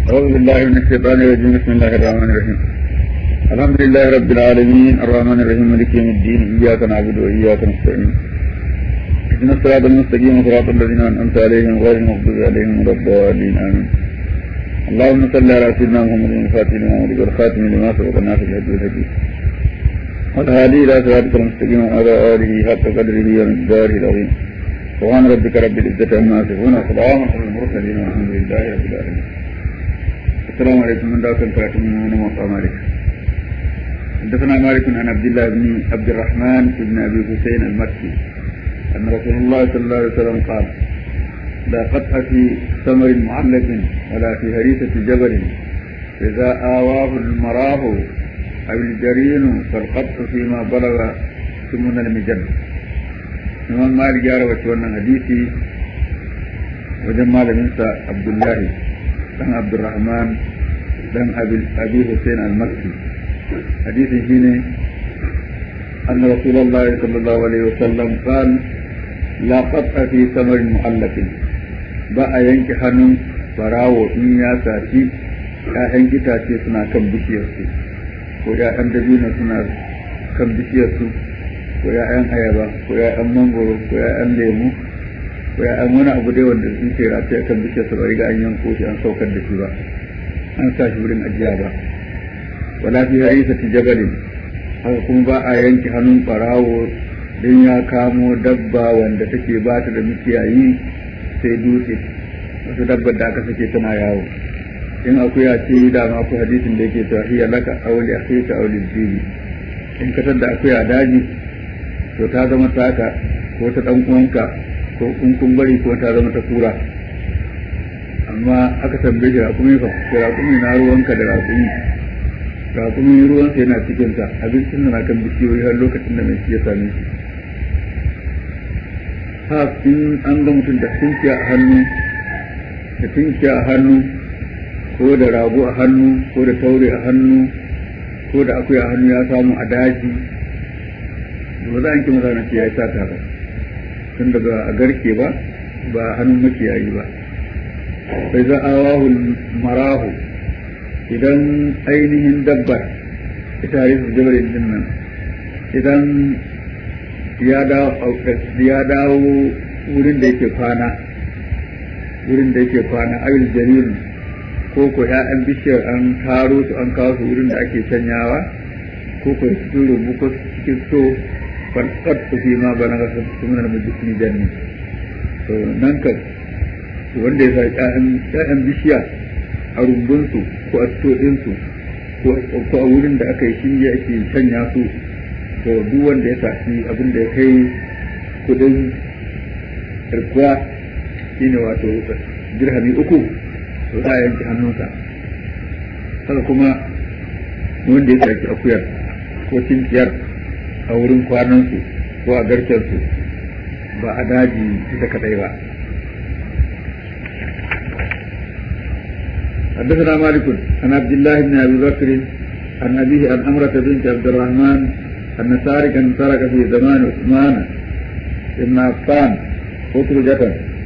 أعوذ بالله من الشيطان الرجيم بسم الله الرحمن الرحيم الحمد لله رب العالمين الرحمن الرحيم مالك يوم الدين إياك نعبد وإياك نستعين اهدنا الصراط المستقيم صراط الذين أنعمت عليهم غير المغضوب عليهم ولا الضالين آمين اللهم صل على سيدنا محمد الفاتح لما ولد والخاتم لما سبق الناس بالهدي والهدي والهادي إلى صراطك المستقيم وعلى آله حق قدره ومقداره العظيم سبحان ربك رب العزة عما يصفون وسلام على المرسلين والحمد لله رب العالمين السلام عليكم من دعوة الكاتب من موقع مالك حدثنا مالك عن عبد الله بن عبد الرحمن بن ابي حسين المكي ان رسول الله صلى الله عليه وسلم قال لا قطع في ثمر معلق ولا في هريسة جبل إذا آواه المراه أو الجرين فالقطع فيما بلغ ثمن المجن imam malik ya rawaci wannan hadisi wajen malaminsa abdullahi dan abdurrahman dan abi hussein al-makki hadisin shine أن رسول الله صلى الله عليه وسلم قال لا قطع في ثمر مؤلف بقى ينكي hannun farawo in ya saci ‘ya'yan itace suna kan bishiyarsu ko ‘ya'yan dabino suna kan bishiyarsu ko ‘ya'yan ayaba ko ‘ya'yan mangoro ko ‘ya'yan lemu ko ‘ya'yan wani abu dai wanda sun ce rafi a kan bishiyarsu ba riga an yanko shi an saukar da shi ba an sa shi wurin ajiya ba wala fi harisa jabalin haka kuma ba a yanke hannun ɓarawo don ya kamo dabba wanda take ba ta da mikiyayi sai dutse wasu dabbar da aka sake tana yawo in akuya ce da ma ku hadisin da yake cewa hiya laka auli akhika auli jibi in ka da akuya daji to ta zama taka ko ta dan uwanka ko kun kun bari ko ta zama ta kura amma aka tambaye shi rakumi fa rakumi na ruwanka da rakumi rakumi ruwansa yana cikin ta abincin na kan bishiyoyi har lokacin da mai shi ya same shi ha in an ga mutum da tunkiya a hannu da tunkiya a hannu ko da rago a hannu ko da taure a hannu ko da akuya a hannu ya samu a daji ba za a yanke masa na ya sata ba tun daga a garke ba ba a hannun makiyayi ba bai za a wahul marahu idan ainihin dabbar ita harisu jabarin din nan idan ya dawo wurin da yake kwana wurin da yake kwana ayul jaririn ko ko ya'yan bishiyar an taro su an kawo su wurin da ake canyawa ko ko cikin rubu ko cikin so falsat su fi ma bana ga sunan mujismi janni to nan ka wanda ya sa ya'yan bishiya a rumbunsu ko a ɗinsu ko a wurin da aka yi shinge ake canya su to duk wanda ya tafi abin da ya kai kudin irkuwa shine wato dirhami uku to za a yanke hannunsa haka kuma wanda ya saki akuyar ko cinkiyar a wurin kwanansu ko a garkensu ba a daji ita kadai ba حدثنا مالك عن عبد الله بن ابي بكر عن ابيه عن امرة بنت عبد الرحمن ان سارقا سرق في زمان عثمان بن عفان خطرجة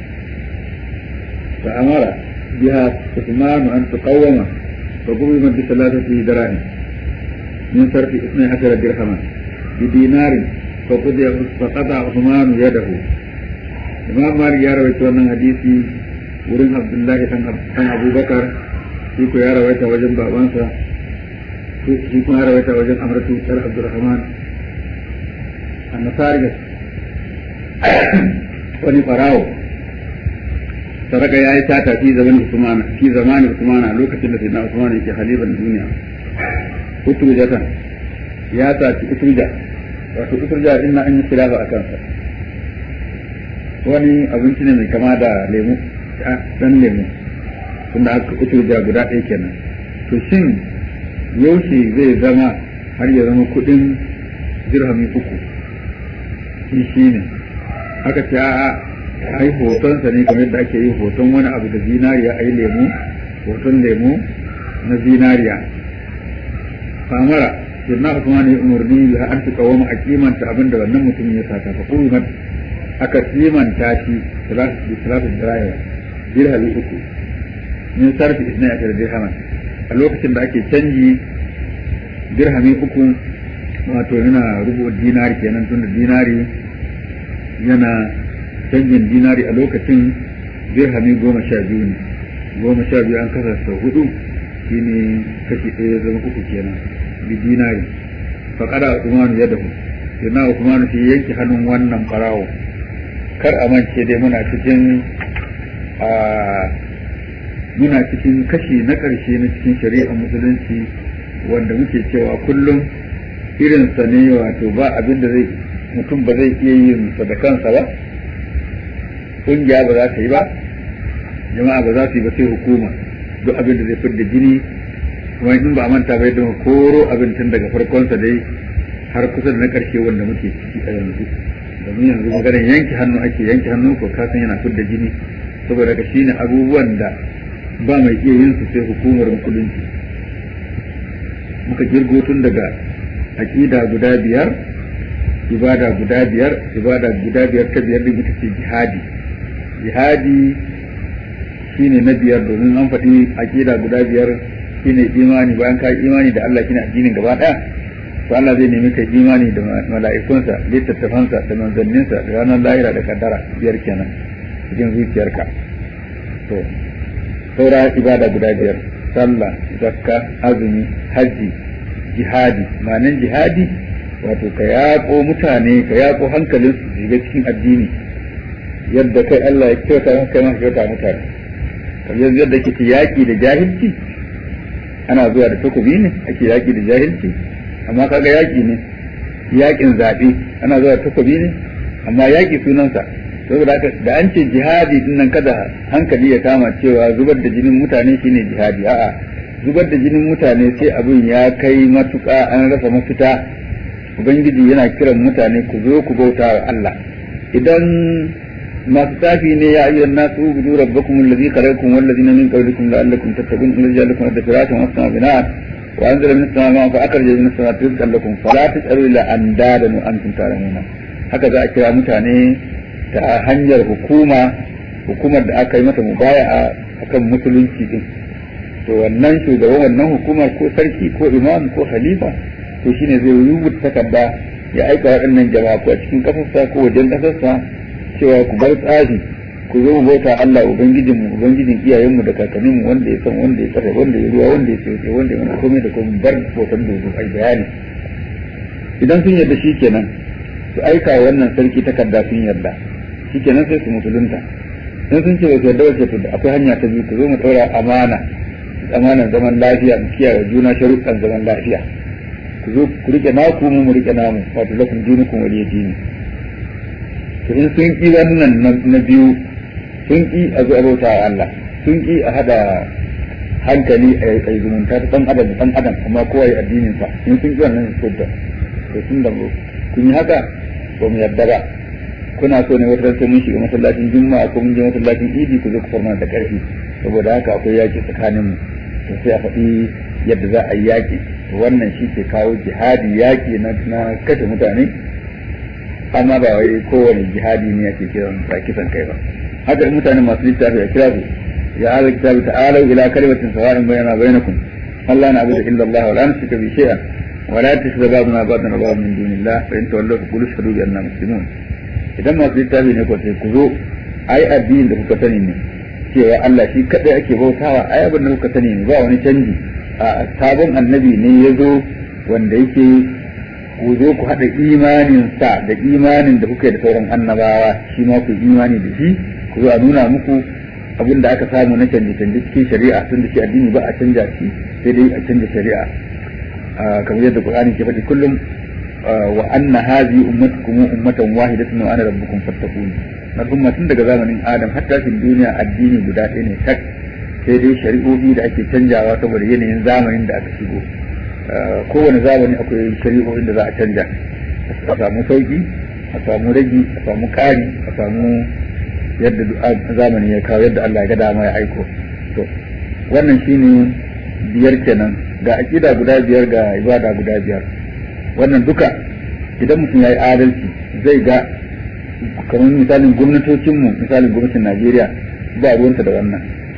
فامر بها عثمان ان تقوم فقومت بثلاثة دراهم من صرف اثني عشر درهما بدينار فقضي فقطع عثمان يده imam malik ya rawaita wannan hadisi wurin abdullahi dan abubakar shi ko ya rawaita wajen babansa shi kuma ya rawaita wajen amratu dar abdurrahman annasari wani farawo saraka ya yi tata fi zaman usmana fi zamanin usmana lokacin da sayyidina usman yake halifan duniya uturjatan ya taci uturja wato uturja din na an yi khilafa a kansa wani abinci ne mai kama da lemu dan lemu tunda aka uturja guda ɗaya kenan to shin yaushe zai zama har ya zama kuɗin dirhami uku shi shi ne aka ce a ai hotonsa ne kamar yadda ake yin hoton wani abu da zinariya ai lemu hoton lemu na zinariya famara sunna usman ya umarni bi an tuka wa a kimanta abin da wannan mutumin ya sata fa kurimat aka kimanta shi salatu dirhami uku min sarfi isna ya dirhaman a lokacin da ake canji dirhami uku wato yana rubu dinari kenan tunda dinari yana canjin dinari a lokacin dirhami goma sha biyu ne goma sha biyu an kasa sau hudu shine kashi ɗaya zama uku kenan bi dinari faƙada usmanu ya dahu yana usmanu shi yanke hannun wannan farawo kar a mance dai muna cikin a muna cikin kashi na ƙarshe na cikin shari'ar musulunci wanda muke cewa kullum irinsa ne wato ba abin da zai mutum ba zai iya yin sa da kansa ba ƙungiya ba za ta yi ba jama'a ba za su yi ba sai hukuma duk abin da zai fidda jini kuma in ba a manta bai don koro abin tun daga farkonsa dai har kusa da na ƙarshe wanda muke ciki a yanzu domin yanzu maganar yanke hannu ake yanke hannu ko kasan yana fidda jini saboda ka shine abubuwan da ba mai iya yin su sai hukumar musulunci muka girgo tun daga aƙida guda biyar ibada guda biyar ibada guda biyar ta biyar din ita ce jihadi jihadi shine na biyar domin an faɗi aƙida guda biyar shine imani bayan ka imani da Allah shine addinin gaba ɗaya to Allah zai nemi kai imani da mala'ikunsa littattafansa da manzanninsa da ranar lahira da kaddara biyar kenan cikin zuciyarka to saura ibada guda biyar sallah zakka azumi hajji jihadi ma'anin jihadi wato ka yaƙo mutane ka yaƙo hankalin su shiga cikin addini yadda kai Allah ya kyauta maka kai ma kyauta mutane kamar yadda ke yaƙi da jahilci ana zuwa da takobi ne ake yaƙi da jahilci amma kaga yaƙi ne yaƙin zaɓe ana zuwa da takobi ne amma yaƙi sunansa saboda haka da an ce jihadi din nan kada hankali ya kama cewa zubar da jinin mutane shine jihadi a'a zubar da jinin mutane sai abin ya kai matuƙa an rasa mafita ubangiji yana kiran mutane ku zo ku bauta wa Allah idan masu tafi ne ya ayyuhan nasu budu rabbakum alladhi khalaqakum wal ladina min qablikum la'allakum tattaqun alladhi ja'ala lakum ad-firasha wa as-samaa bina'an wa anzala minas samaa'i fa akhraja minas samaa'i rizqan lakum fala tas'alu illa andadan wa antum ta'lamun haka za a kira mutane ta hanyar hukuma hukumar da aka yi mata mubaya'a akan musulunci din to wannan shugaban wannan hukumar ko sarki ko imam ko khalifa to shine zai rubuta takarda ya aika waɗannan jama'a ko a cikin ƙasarsa ko wajen ƙasarsa cewa ku bar tsari ku zo mu bauta Allah ubangijin mu ubangijin iyayenmu da kakanninmu wanda ya san wanda ya tsare wanda ya ruwa wanda ya tsaye wanda ya mana komai da komai bar bautan dodo ai bayani idan sun yarda shi kenan su aika wannan sarki takarda sun yarda shi kenan sai su musulunta in sun ce ba su yarda wace to akwai hanya ta biyu ku zo mu ɗaura amana amanan zaman lafiya mu kiyaye juna sharuɗan zaman lafiya ku zo ku rike naku mu mu rike namu wato lakum dinukum waliya dini to in sun ki wannan na biyu sun ki a zo bauta wa Allah sun ki a hada hankali a yi zumunta ta dan adam dan adam amma kowa ya addinin sa in sun ki wannan to da to tun da kun yi haka ba mu yarda ba kuna so ne wata sai mun shiga masallacin juma'a ko mun je masallacin idi ku zo ku farma da karfi saboda haka akwai yaki tsakanin mu to sai a faɗi yadda za a yi yaki wannan shi ke kawo jihadi yaki na na kashe mutane amma ba wai kowane jihadi ne ake kiran ba kisan kai ba haka mutane masu littafi a kira su ya ala kitabi ta'alu ila kalimatin sawa'in bainana bainakum Allah na abudu illa Allah wa la nushrika bi shay'an wa la tashhadu ba'duna ba'dan ba'dan min dunillah fa in tawallaw fa qulu ashhadu bi anna muslimun idan masu littafi ne ko sai ku zo ai addinin da kuka sani ne cewa Allah shi kadai ake bautawa ai abin da kuka sani ne ba wani canji a sabon annabi ne ya zo wanda yake ku zo ku haɗa imanin sa da imanin da kuka yi da sauran annabawa shi ma ku imani da shi ku zo a nuna muku abin da aka samu na canje canje cikin shari'a tun da shi addini ba a canja shi sai dai a canja shari'a kamar yadda Qur'ani ke faɗi kullum wa anna hadhihi ummatukum ummatan wahidatan wa ana rabbukum fattaqun al'umma tun daga zamanin Adam har tashin duniya addini guda ɗaya ne tak sai dai shari'o'i da ake canjawa saboda yanayin zamanin da aka shigo kowane zamani akwai shari'o'in da za a canja a samu sauki a samu ragi a samu ƙari a samu yadda zamani ya kawo yadda Allah ya ga dama ya aiko to wannan shine biyar kenan ga aƙida guda biyar ga ibada guda biyar wannan duka idan mutum ya yi adalci zai ga kamar misalin gwamnatocinmu misalin gwamnatin Najeriya ba ruwanta da wannan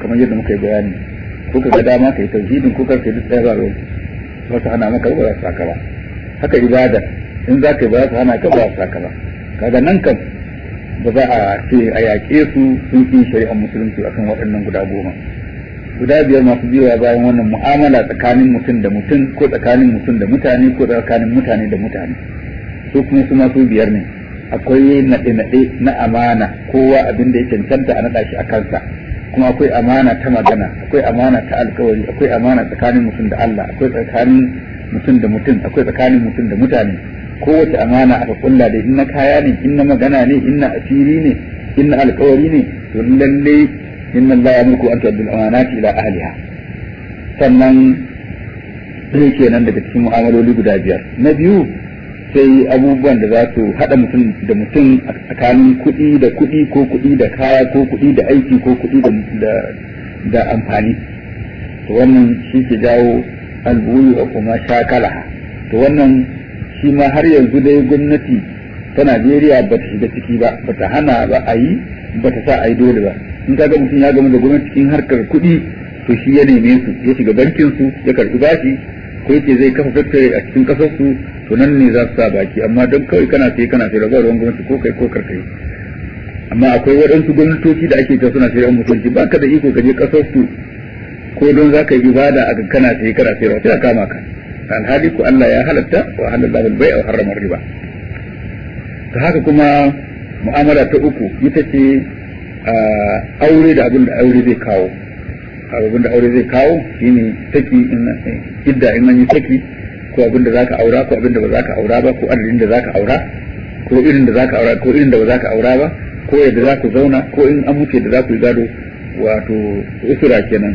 kamar yadda muka yi bayani ko ka ga dama ka yi tauhidin ko ka yi duk ɗaya ba ruwan ba su hana maka ba za su saka ba haka ibada in za ka yi ba za su hana ka ba za su saka ba kaga nan kan ba za a ce a yaƙe su sun ƙi shari'ar musulunci akan waɗannan guda goma guda biyar masu biyowa bayan wannan mu'amala tsakanin mutum da mutum ko tsakanin mutum da mutane ko tsakanin mutane da mutane su kuma su masu biyar ne akwai naɗe-naɗe na amana kowa abin da ya cancanta a naɗa shi a kansa kuma akwai amana ta magana akwai amana ta alkawari akwai amana tsakanin mutum da Allah akwai tsakanin mutum da mutum akwai tsakanin mutum da mutane kowace amana aka kulla da inna kaya ne inna magana ne inna asiri ne inna alkawari ne to lalle inna Allah ya mulku an tu'addul amanati ila ahliha sannan sai kenan daga cikin mu'amaloli guda biyar na biyu sai abubuwan da za su haɗa mutum da mutum a tsakanin kuɗi da kuɗi ko kuɗi da kaya ko kuɗi da aiki ko kuɗi da amfani to wannan shi ke jawo albuyu a kuma shakalaha to wannan shi ma har yanzu dai gwamnati ta Najeriya ba ta shiga ciki ba ba ta hana ba a yi ba ta sa a yi dole ba in ka ga mutum ya gama da gwamnati cikin harkar kuɗi to shi ya neme su ya shiga bankin su ya karɓi bashi ko yake zai kafa factory a cikin kasar su to nan ne za su sa baki amma don kawai kana sai kana sai rabar ruwan gwamnati ko kai ko karkai amma akwai waɗansu gwamnatoci da ake ta suna sayar mutunci ba ka da iko ka je kasar su ko don za ka yi ibada a kana sai kana sayarwa sai a kama ka alhali ko Allah ya halatta wa halalla bil bai'a wa harrama riba ta haka kuma mu'amala ta uku ita ce aure da abin da aure zai kawo abin da aure zai kawo shine saki idda in an yi saki ko abin da zaka aura ko abin da ba zaka aura ba ko adadin da zaka aura ko irin da zaka aura ko irin da ba zaka aura ba ko yadda za ku zauna ko in an mutu da za ku yi gado wato usura kenan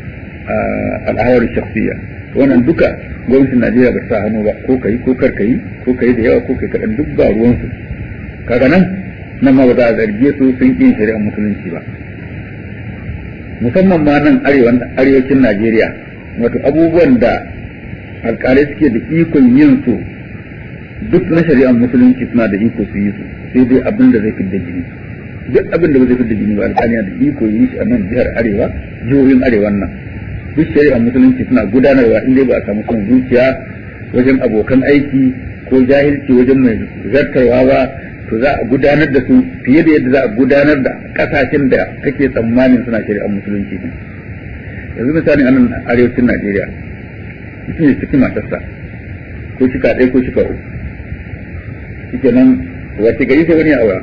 al'awar shakhsiyya wannan duka gwamnatin Najeriya ba sa hannu ba ko kai ko kar kai ko kai da yawa ko kai kadan duk ba ruwansu kaga nan nan ma ba za a zarge su sun ƙin shari'ar musulunci ba musamman ma nan arewacin Najeriya wato abubuwan da alƙalai suke da ikon yin su duk na shari'ar musulunci suna da iko su yi su sai dai abin da zai fidda jini duk abin da ba zai fidda jini ba alƙali da iko yi shi a nan jihar arewa jihohin arewan nan duk shari'ar musulunci suna gudanarwa in dai ba a samu son zuciya wajen abokan aiki ko jahilci wajen mai zartarwa ba to za a gudanar da su fiye da yadda za a gudanar da kasashen da kake tsammanin suna shari'ar musulunci ne yanzu misali a nan arewacin najeriya mutum ya saki matarsa ko shika ɗaya ko shika uku shike nan wace gari sai wani ya aura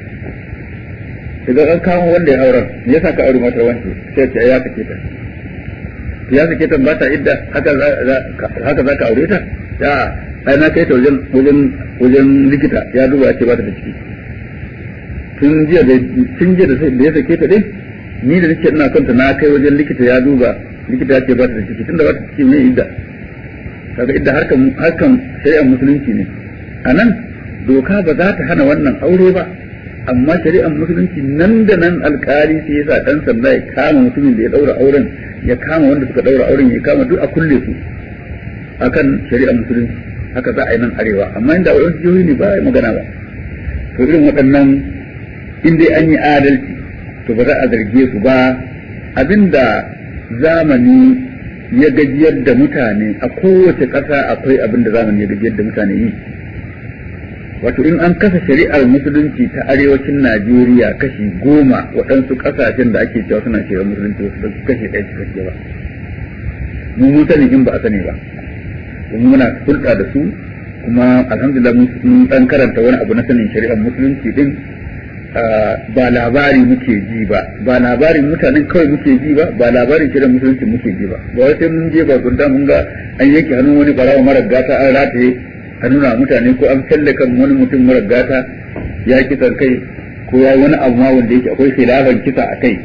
daga an kawo wanda ya auren me yasa ka aure matar wance sai ce ya sake ta ya sake ta ba ta idda haka haka za ka aure ta ya ai na kai ta wajen wajen wajen likita ya duba ce ba ta da ciki tun jiya da tun jiya da ya sake ta dai ni da nake ina kanta na kai wajen likita ya duba likita ya ce ba ta da ciki tunda ba ta ciki mai idda kaga idda harkan harkan shari'ar musulunci ne a nan doka ba za ta hana wannan aure ba amma shari'ar musulunci nan da nan alkali sai ya sa dan sanda ya kama mutumin da ya daura auren ya kama wanda suka daura auren ya kama duk a kulle su akan shari'ar musulunci haka za a yi nan arewa amma inda wani jihohi ne ba magana ba to irin waɗannan in dai an yi adalci to ba za a zarge su ba abinda zamani ya gajiyar da mutane a kowace ƙasa akwai abin da zamani ya gajiyar da mutane yi wato in an kasa shari'ar musulunci ta arewacin najeriya kashi goma waɗansu ƙasashen da ake cewa suna shari'ar musulunci wasu kashi ɗaya cikakke ba mu mun sani in ba a sani ba kuma muna hulɗa da su kuma alhamdulillah mun dan karanta wani abu na sanin shari'ar musulunci din ba labari muke ji ba ba labarin mutanen kawai muke ji ba ba labarin shari'ar musulunci muke ji ba ba wai sai mun je ba gunda mun ga an yanke hannun wani barawa mara gata an rataye a nuna mutane ko an kalle kan wani mutum mara gata ya kisan kai ko ya wani abu ma wanda yake akwai khilafan kisa a kai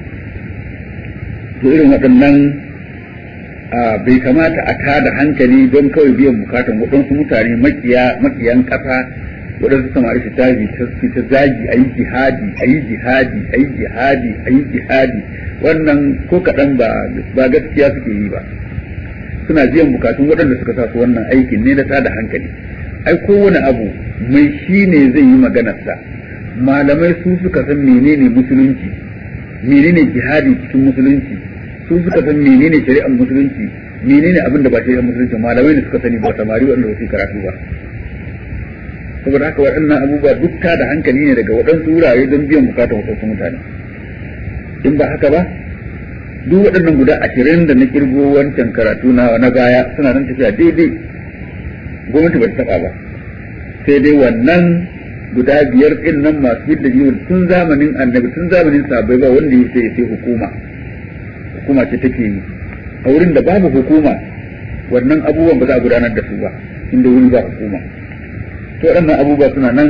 to irin waɗannan bai kamata a tada hankali don kawai biyan bukatan waɗansu mutane makiyan ƙasa waɗansu samari su tafi su ta zagi a yi jihadi a yi jihadi a yi jihadi a yi jihadi wannan ko kaɗan ba gaskiya suke yi ba suna biyan bukatun waɗanda suka sa su wannan aikin ne na tada hankali ai kowane abu mai shi ne zai yi maganarsa malamai su suka san menene musulunci menene jihadi cikin musulunci su suka san menene shari'ar musulunci menene abin da ba shari'ar musulunci malamai ne suka sani ba samari wanda ba su karatu ba saboda haka waɗannan abubuwa duk ta da hankali ne daga waɗansu wurare don biyan bukatar wasu mutane in ba haka ba duk waɗannan guda ashirin da na kirgo wancan karatu na na baya suna nan tafiya daidai gwamnati ba ta taɓa ba sai dai wannan guda biyar ɗin nan masu yadda yiwu tun zamanin annabi tun zamanin sabai ba wanda ya sai sai hukuma hukuma ce take yi a wurin da babu hukuma wannan abubuwan ba za a gudanar da su ba inda wuri ba hukuma to waɗannan abubuwa suna nan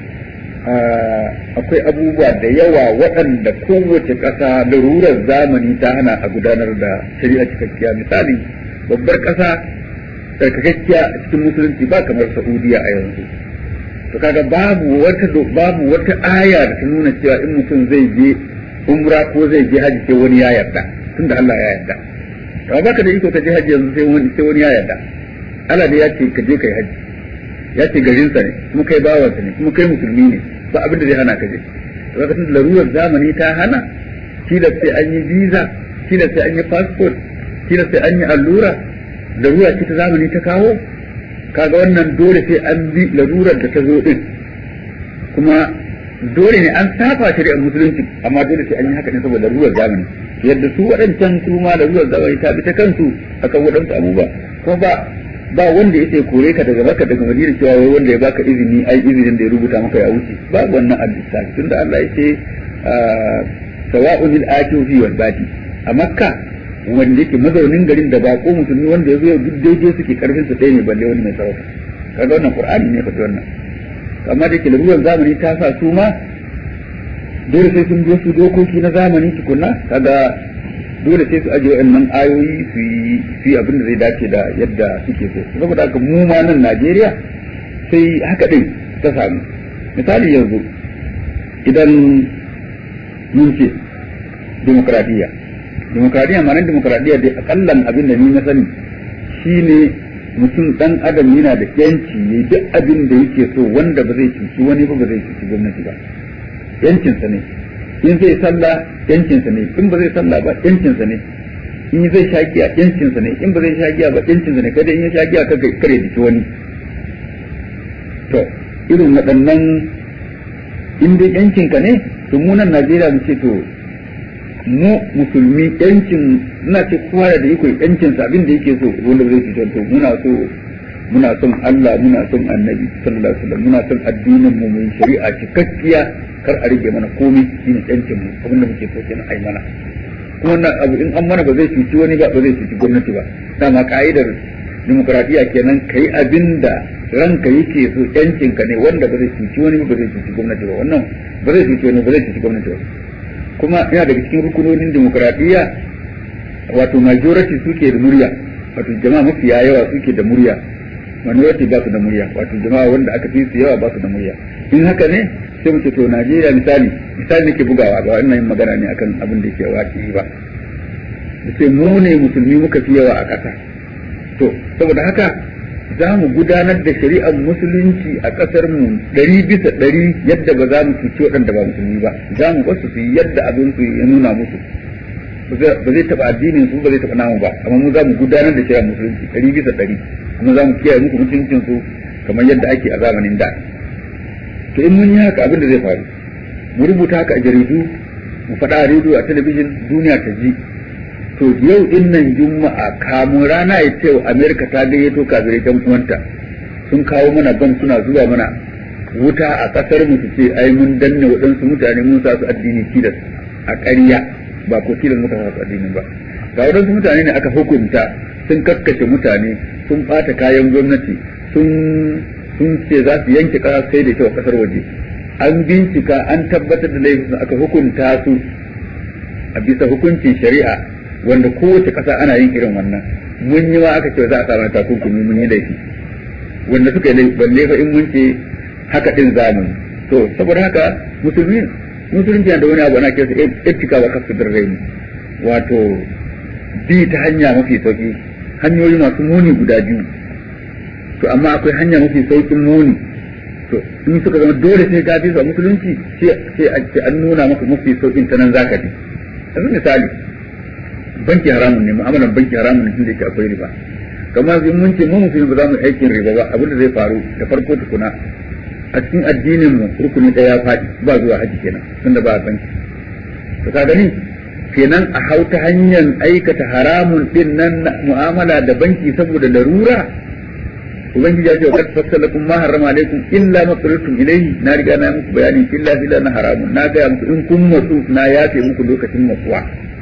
akwai abubuwa da yawa waɗanda kowace ƙasa larurar zamani ta hana a gudanar da shari'a cikakkiya misali babbar ƙasa tsarkakakkiya a cikin musulunci ba kamar saudiya a yanzu to kaga babu wata babu wata aya da ta nuna cewa in mutum zai je umra ko zai je haji sai wani ya yarda tunda Allah ya yarda to baka da iko ka je haji yanzu sai wani sai wani ya yarda Allah ne ya ce ka je kai haji ya ce garinsa ne kuma kai bawansa ne kuma kai musulmi ne ba abin da zai hana ka je to kaga tunda larurar zamani ta hana kila sai an yi visa kila sai an yi passport kila sai an yi allura larura ce ta zamani ta kawo kaga wannan dole sai an bi larurar da ta zo din kuma dole ne an saba shari'ar musulunci amma dole sai an yi haka ne saboda larurar zamani yadda su waɗancan su ma larurar zamani ta bi ta kansu akan waɗansu abubuwa kuma ba ba wanda ya kore ka daga maka daga madina cewa wai wanda ya baka izini ai izinin da ya rubuta maka ya wuce ba wannan al-lissafi tunda Allah ya ce sawa'un al-akiu fi wal badi a makka wanda yake mazaunin garin da bako musulmi wanda ya zo ya duk daidai suke karfin su ɗaya ne balle wani mai sarauta kaga wannan qur'ani ne faɗi wannan amma da yake lalurar zamani ta sa su ma dole sai sun biyo su dokoki na zamani tukunna kaga dole sai su aje waɗannan ayoyi su yi su yi abin da zai dace da yadda suke so saboda haka mu ma nan Najeriya sai haka din ta samu misali yanzu idan mun ce demokradiyya demokradiyya ma nan demokradiyya dai akallan abin da ni na sani shine mutum dan adam yana da yanci yayi duk abin da yake so wanda ba zai cuci wani ba ba zai cuci gwamnati ba yancinsa ne in zai sallah yancinsa ne in ba zai sallah ba yancinsa ne in zai sha giya yancinsa ne in ba zai sha giya ba yancinsa ne kada in ya sha giya ka kare diki wani to irin waɗannan in dai yancinka ne to mu nan Najeriya mu ce to mu musulmi yancin ina ce kowa da iko yancin sa abin da yake so wanda zai ci to muna so muna son Allah muna son Annabi sallallahu alaihi wasallam muna son addinin mu mai shari'a cikakkiya kar a rage mana komai shine yancin mu abin da muke so kenan ai mana kuma wannan abu in an mana ba zai cuci wani ba ba zai cuci gwamnati ba dama ka'idar demokradiya kenan kai abin da ranka yake so yancin ka ne wanda ba zai cuci wani ba zai cuci gwamnati ba wannan ba zai cuci wani ba zai cuci gwamnati ba kuma yana daga cikin rukunonin demokradiyya wato majority suke da murya wato jama'a mafiya yawa suke da murya minority ba su da murya wato jama'a wanda aka fi su yawa ba su da murya in haka ne sai mu ce to Najeriya misali misali nake bugawa ba wannan yin magana ne akan abin da yake waki ba sai mu ne musulmi muka fi yawa a ƙasa to saboda haka za mu gudanar da shari'ar musulunci a ƙasar mu ɗari bisa ɗari yadda ba za mu cuci waɗanda ba musulmi ba za mu basu su yi yadda abin su ya nuna musu ba zai taɓa addinin su ba zai taɓa namu ba amma mu za mu gudanar da shari'ar musulunci ɗari bisa ɗari kuma za mu kiyaye muku mutuncin su kamar yadda ake a zamanin da to in mun yi haka abin da zai faru mu rubuta haka a jaridu mu faɗa a rediyo a talabijin duniya ta ji to yau din nan juma'a kamun rana ya ce amerika ta gayyato kafirai dan uwanta sun kawo mana bam suna zuwa mana wuta a kasar mu su ce ai mun danne waɗansu mutane mun sa su addini tilas a ƙarya ba ko tilas muka sa su addinin ba ga waɗansu mutane ne aka hukunta sun kakkashe mutane sun ɓata kayan gwamnati sun sun ce za su yanke ƙasa sai da kyau a ƙasar waje an bincika an tabbatar da laifin aka hukunta su a bisa hukuncin shari'a wanda kowace ƙasa ana yin irin wannan mun yi ma aka ce za a samu takunkumi mun yi laifi wanda suka yi balle fa in mun ce haka din zamu to saboda haka musulmi musulunci da wani abu ana kira etika wa kasu raini wato bi ta hanya mafi sauki hanyoyi masu muni guda biyu to amma akwai hanya mafi saukin muni to in suka zama dole sai ka bi su a musulunci sai an nuna maka mafi saukin ta nan zaka bi yanzu misali banki haramun ne mu'amalan banki haramun ne tunda yake akwai riba kamar in mun ce mu musulmi ba za mu aikin riba ba abin da zai faru da farko tukuna a cikin addinin mu rukuni ɗaya ya faɗi ba zuwa haji kenan tunda ba banki to ka gani kenan a hau ta hanyar aikata haramun din nan mu'amala da banki saboda larura ubangiji ya ce wa fassalakum ma harrama alaikum illa ma qultum ilayhi na riga na muku bayani illa illa na haramun na ga muku in kun matsu na yafe muku lokacin matsuwa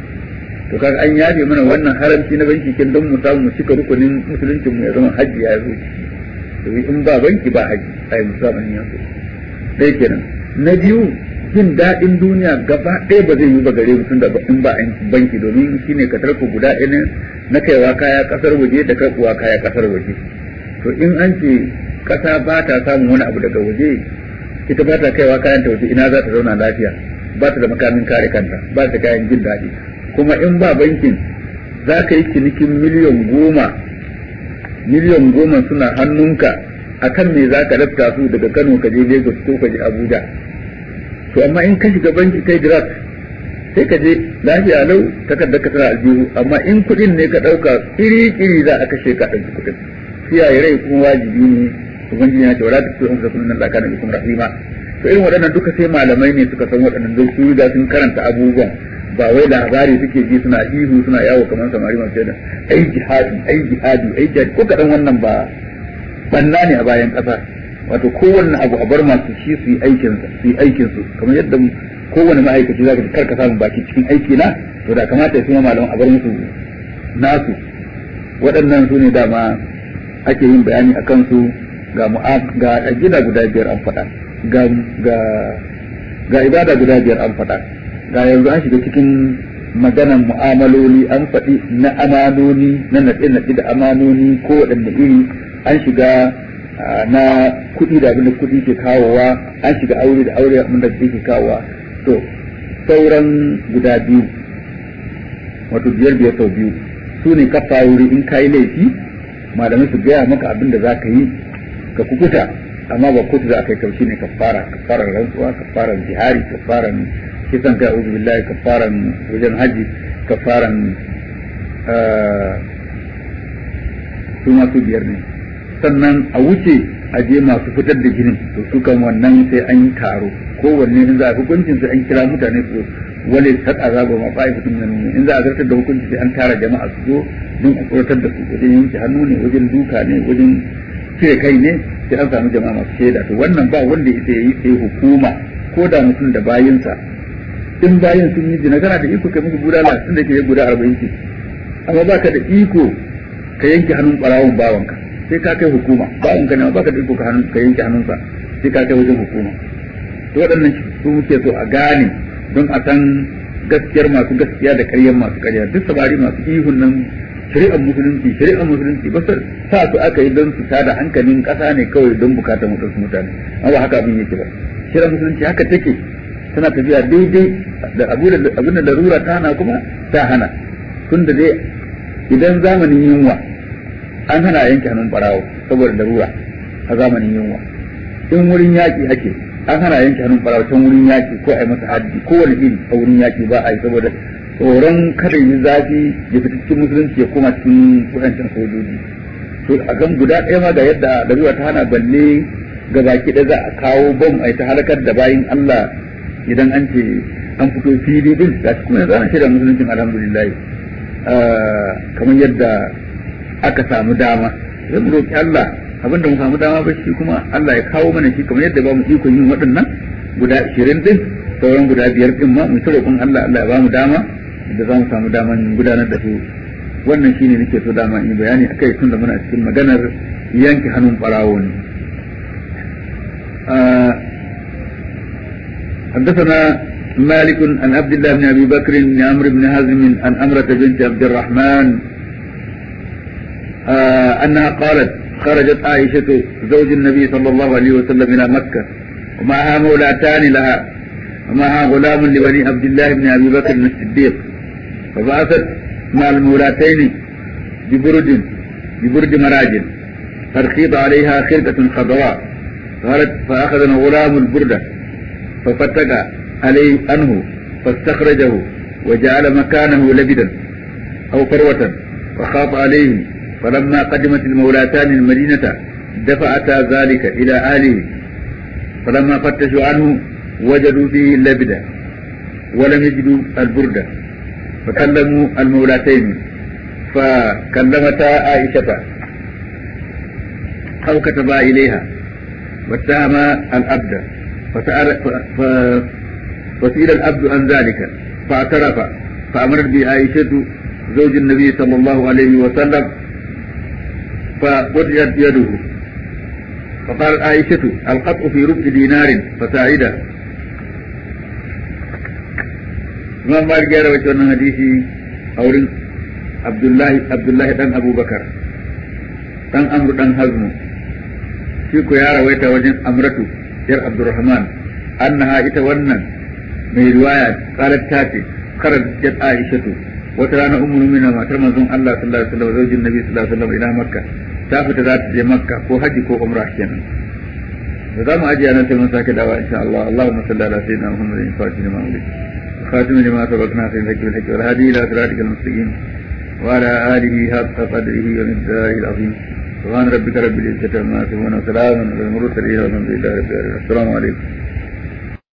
to kaga an yafe mana wannan haramci na banki kin don mu samu mu cika rukunin musuluncin mu ya zama haji ya zo to in ba banki ba haji ai musamman yanzu dai kenan na biyu jin daɗin duniya gaba ɗaya ba zai yi ba gare mutum da in ba banki domin shine ka tarko guda ɗaya na kaiwa kaya ƙasar waje da karɓuwa kaya ƙasar waje to in an ce ƙasa ba ta samun wani abu daga waje ita ba ta kaiwa kayan ta waje ina za ta zauna lafiya ba ta da makamin kare kanta ba ta kayan jin daɗi kuma in ba bankin za ka yi cinikin miliyan goma miliyan goma suna hannunka akan me za ka lafta su daga kano ka je lagos ko ka je abuja to amma in ka shiga banki kai direct sai ka je lafiya lau takardar ka tana aljihu amma in kuɗin ne ka ɗauka kiri-kiri za a kashe ka ɗauki kuɗin kiyaye rai kuma wajibi ne ubangiji ya ce wala ta ce umsa kullun da kana bikum rahima to irin waɗannan duka sai malamai ne suka san waɗannan don su riga sun karanta abubuwan ba wai labari suke ji suna ihu suna yawo kamar samari masu yadda ai jihadi ai jihadi ai jihadi ko kaɗan wannan ba banna ne a bayan ƙasa wato kowanne abu a bar masu shi su yi aikin su yi aikin su kamar yadda kowanne ma'aikaci zaka kar ka samu baki cikin aiki na to da kamata ya suma malaman a bar musu nasu waɗannan su ne dama ake yin bayani a kansu ga ga gida guda biyar an faɗa ga ga ga ibada guda biyar an faɗa ga yanzu an shiga cikin maganan mu'amaloli an faɗi na amanoni na naɗe-naɗe da amanoni ko waɗanne iri an shiga na kuɗi da abin da kuɗi ke kawowa an shiga aure da aure abin da ke kawowa to sauran guda biyu wato biyar biyar sau biyu su ne kafa wuri in kayi laifi malamai su gaya maka abin da za ka yi ka kukuta amma ba kotu za ka yi kaushi ne kafara kafaran rantsuwa kafaran jihari kafaran kisan kai uzu billahi kafaran wajen haji kafaran su masu biyar ne sannan a wuce a je masu fitar da jinin to su kan wannan sai an yi taro kowanne in za a hukuncin sai an kira mutane su wale saka zaba ma fa'i fitin nan in za a zartar da hukunci sai an tara jama'a su zo don a tsoratar da su wajen yanke hannu ne wajen duka ne wajen cire kai ne sai an samu jama'a masu shaida to wannan ba wanda ita yi sai hukuma ko da mutum da bayinsa in bayin sun yi jina kana da iko kai musu bulala tun da ke guda arba'in ce amma baka da iko ka yanke hannun ɓarawon bawanka sai ka kai hukuma bawanka ne baka da iko ka ka yanke hannunsa sai ka kai wajen hukuma to waɗannan su muke so a gane don a san gaskiyar masu gaskiya da ƙaryar masu ƙarya duk samari masu ihun nan shari'ar musulunci shari'ar musulunci ba sa su aka yi don su tada hankalin ƙasa ne kawai don bukatar mutansu mutane amma ba haka abin yake ba shari'ar musulunci haka take tana tafiya daidai da abin da larura ta hana kuma ta hana tun da dai idan zamanin yunwa an hana yanke hannun barawo saboda larura a zamanin yunwa in wurin yaƙi ake an hana yanke hannun barawo can wurin yaƙi ko a yi masa haddi ko wani iri a wurin yaƙi ba a yi saboda tsoron kada yi zafi ya fita cikin musulunci ya koma cikin kudancin sojoji to a kan guda ɗaya ma ga yadda larura ta hana balle ga baki ɗaya za a kawo bom a yi ta halakar da bayin Allah idan an ce an fito fili din ga kuma yanzu ana shirya musuluncin alhamdulillah kamar yadda aka samu dama zai mu roƙi Allah abinda mu samu dama ba shi kuma Allah ya kawo mana shi kamar yadda ba mu ikon yin waɗannan guda ashirin din sauran guda biyar din ma mu ta roƙon Allah Allah ya ba mu dama da za mu samu daman gudanar da su wannan shine nake so dama in yi bayani akai tun da muna cikin maganar yanke hannun ɓarawo ne حدثنا مالك عن عبد الله بن ابي بكر بن عمرو بن حزم عن امرة بنت عبد الرحمن آه انها قالت خرجت عائشة زوج النبي صلى الله عليه وسلم الى مكة ومعها مولاتان لها ومعها غلام لبني عبد الله بن ابي بكر الصديق فبعثت مع المولاتين ببرد ببرد مراجل فارخيض عليها خرقة خضراء قالت فاخذ الغلام البردة ففتق عليه عنه فاستخرجه وجعل مكانه لبدا أو فروة فخاف عليهم فلما قدمت المولاتان المدينة دفعتا ذلك إلى أهله فلما فتشوا عنه وجدوا فيه اللبد ولم يجدوا البردة فكلموا المولاتين فكلمتا عائشة أو كتبا إليها واتهم الأبد فسأل ف... فسئل الأبد عن ذلك فاعترف فأمرت بعائشة زوج النبي صلى الله عليه وسلم فقطعت يده فقالت عائشة القطع في ربع دينار فساعده Imam Malik ya rawaita wannan hadisi a wurin Abdullahi Abdullahi dan Abubakar dan Amr dan Hazmu shi ko ya rawaita wajen Amratu yar Abdurrahman annaha ita wannan mai riwaya qalat ta ce kharajat Aishatu wata rana ummu mu'mina matar manzon Allah sallallahu alaihi wasallam zaujin Nabi sallallahu alaihi wasallam ila Makka ta fita za ta je Makka ko haji ko umra kenan da za mu ajiye nan sai mun sake dawa insha Allah Allahumma salli ala sayyidina Muhammadin fatih ma ulil خاتم لما سبقنا في الحق والحق والهادي الى صراطك المستقيم وعلى اله حق قدره ومقداره العظيم سبحان ربك رب العزه عما يصفون وسلام على المرسلين والحمد لله رب العالمين السلام عليكم